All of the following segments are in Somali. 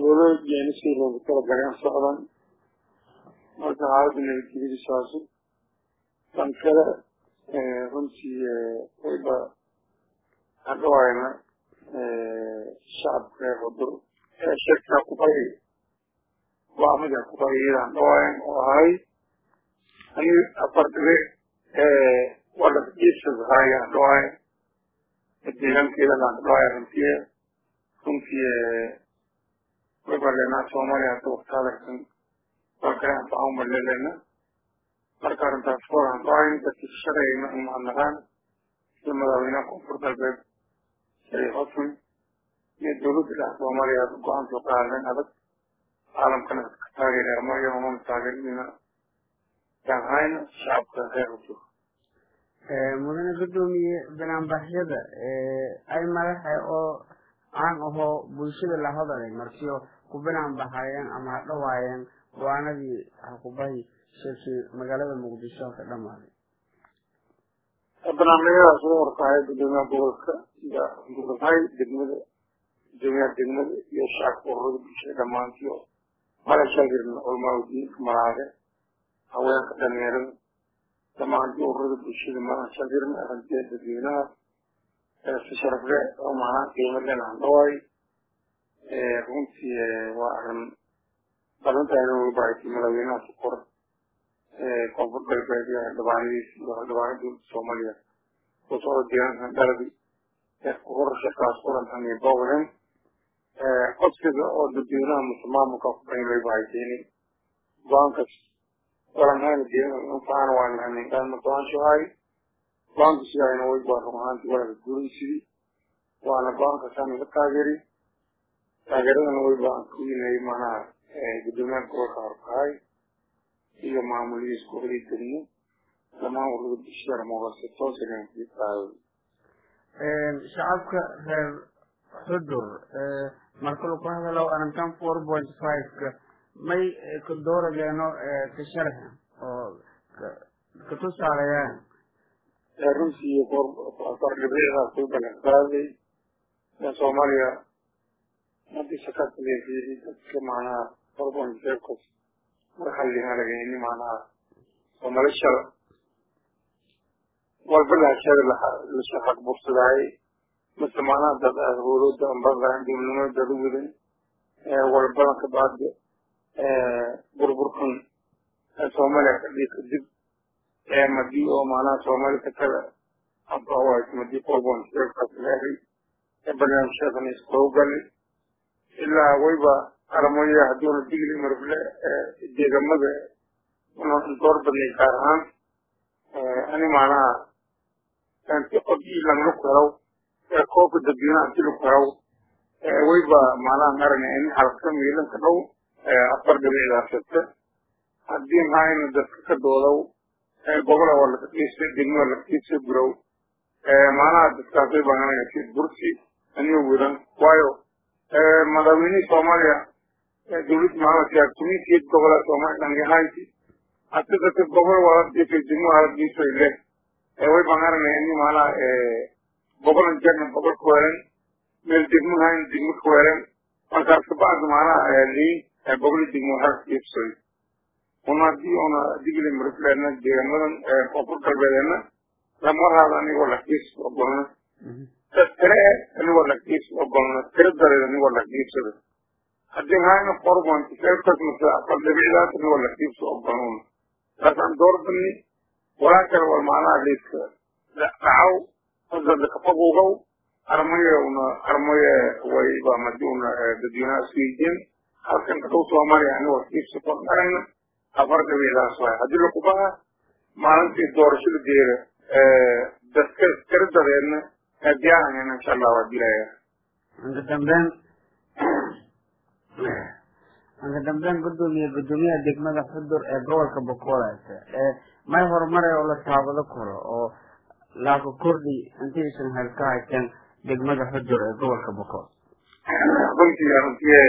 howlo jeenisii loogu talagaleen socdan marka xaaladda nabadgelyada saasu tan kale runtii wayba hadhawayna shacabka reer wadur shirka kubay waamida kubayiyadaan dhawayn oo ahay ani afar dhibe wala jiisas haayaan dhawayn deegaankeedaan dhawayn runtii runtii wayba leenaa soomaaliya hadda waqtaadarkan dalkan anfacan balelena marka arrintaas waran dhawayn dadkii shaqeeyna umahadnaqaan sida madaxweynaha koonfur galbeed shariif xasan iyo dowladda dhex soomaaliya hadda go-aan soo qaadeen adag caalamkana ka taageeraya marya umana taageerinayna yaanhayna shacabka reer wadur mudane gudoomiye banaanbaxyada ay madaxa oo caan ahoo bulshada la hadalay markiyo ku banaanbaxayeen ama ha dhawaayeen go-aanadii hakubahi shirkii magaalada muqdisho ka dhamaaday barnaamijyadaas ugu horkahay gudoomiyaha gobolka iyo gurhay degmada gudoomiyaha degmada iyo shacabka ururada bulshada dhammaantiyo mala shaagirna culmaaudiinka malaade haweenka dhalinyarada dhammaantii ururada bulshada mala shaagirna arrintiya dadweynaha si sharafle oo macnaa qiimo len aan dhawaay runtii waa arrin badantaana way bahatay madaxweynaha sukor koonfur galbeed iyo xildhibaanadiis iyo xildhibaanada dowladda soomaaliya kusoo deegaankan dhaladi hor shirkaas kulantan iyo bowlen codsiga oo dadweynaha mase maamulka kubayn way bahaysayni go-aankas walanhayna deegaanka anfacana waan lahanin qaadma go-aanshahay go-aanka sidayna way baa run ahaantii walaka guuraysidii waana go-aankaasaan iga taageeri taageeradana way baan ku yinay manaha gudoomiyaha gobolka horkahay iyo maamulihiis gobolii degmo dhammaan ururada bulshada moogase toosanqaado shacabka reer xudur marka lagu hadalo arrintan four point five-ka may ka doorageeno ka sharxa oo ka tusaalayaan runtii fardhibeedaas way balan qaaday soomaaliya hadii shakasaleefiyey dadka macnaha four point five-kas marxalliga lagayni macnaha soomali shal walba lahashada lashaqaq bursadaayay mase macnaha dad howlada ambadaan dowladnimada dad u wadan walbada ka baade burburkan soomaaliya ka dhii kadib madii oo macnaha soomaali ka kala abaways madii forbon sheekaas leehay barnaamijyadan isqowgali ilaa wayba aramoya haduuna digli marble deegamada door badnay gaar ahaan ani macnaha anti qodii langla karaw koobka dadweynaha anti la karaw wayba macnaha marana in halka miilanka dhow afar dhibicdaasata haddii mahayna dadka ka doodow gobola waa laga qiisa degmo waa laga qiisa gurow macnaha dadkaas way baananayasi bursi aniga wiran waayo madaxweynihii soomaaliya dowladda maxamed siyaad tuminkeed gobola soomaaliya dhangahayti hata dadka gobol waa dhifay degmo haladiisay leh way baananaya ini macnaha gobolan jarna gobol ka weeran meel degmo hayn degmo ka weeran markaas kabacdi macnaha liin goboli degmo halkiibsoy una haddii una digli marifleena deegamadan koonfur galbeedeena lamarhaada anigoo lakiis ogolna tire anigoo lakiis ogolna tiro dareed anigoo lakiibsada haddii hayna forbont seerkas mase afar dhibicdaas anigoo lakiibsa ogolnuna taasaan doorbani walaa kale war macnaha liiska dhacaw hadada kafaguugaw armaye una armaye wayba madi una dadweynaha isweydiin halkan kadhow soomaaliya anigoo lakiibsa kormarayna afar dhibicdaas waay haddii lakubaha maalintii doorashada geera dadka tiro dareedna diyaarayna insha allah waa dilaya anka dambeyn anka dambeyn gudoomiye gudoomiyaha degmada xudur ee gobolka bokoolaasa may horumare oo la taabado karo oo laaka kordhi intaysan hel ka haysan degmada xudur ee gobolka bokool runtii runtii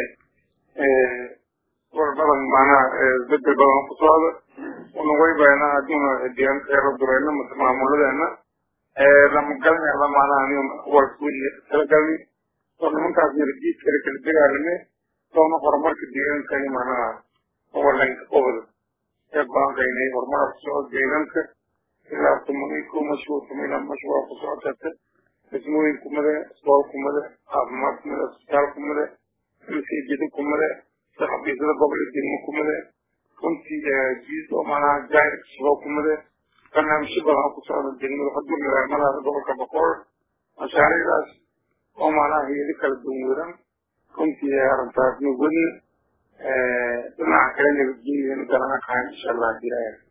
war badan macnaha bedel badan ku socda una waybayna haddiuna deegaanka reer dureena mase maamuladeena lamagalna macnaha aniga walkuweli talagalni oo nimankaas yarjiid kale kala dagaalame soona horumarka deegaankani macnaha owalanka qobol ee baankaynay horumara ku socod deegaanka ilaa tumanay ku mashhuur tumayna mashhuura ku socotata dhismooyin kumade iskool kumade caafimaad kumade isbitaal kumade masiijida kumade saxafiisyada gobolka degmo kumade runtii jiis oo macnaha jaayir shabo kumade barnaamijyo badan ku socda degmada xudur magaalmadaada gobolka boqol mashaariicdaas oo macnaha hayado kala duwan weran runtii arrintaasna wadna dhinaca kale nabadgelyada garana kahan insha allah jiraya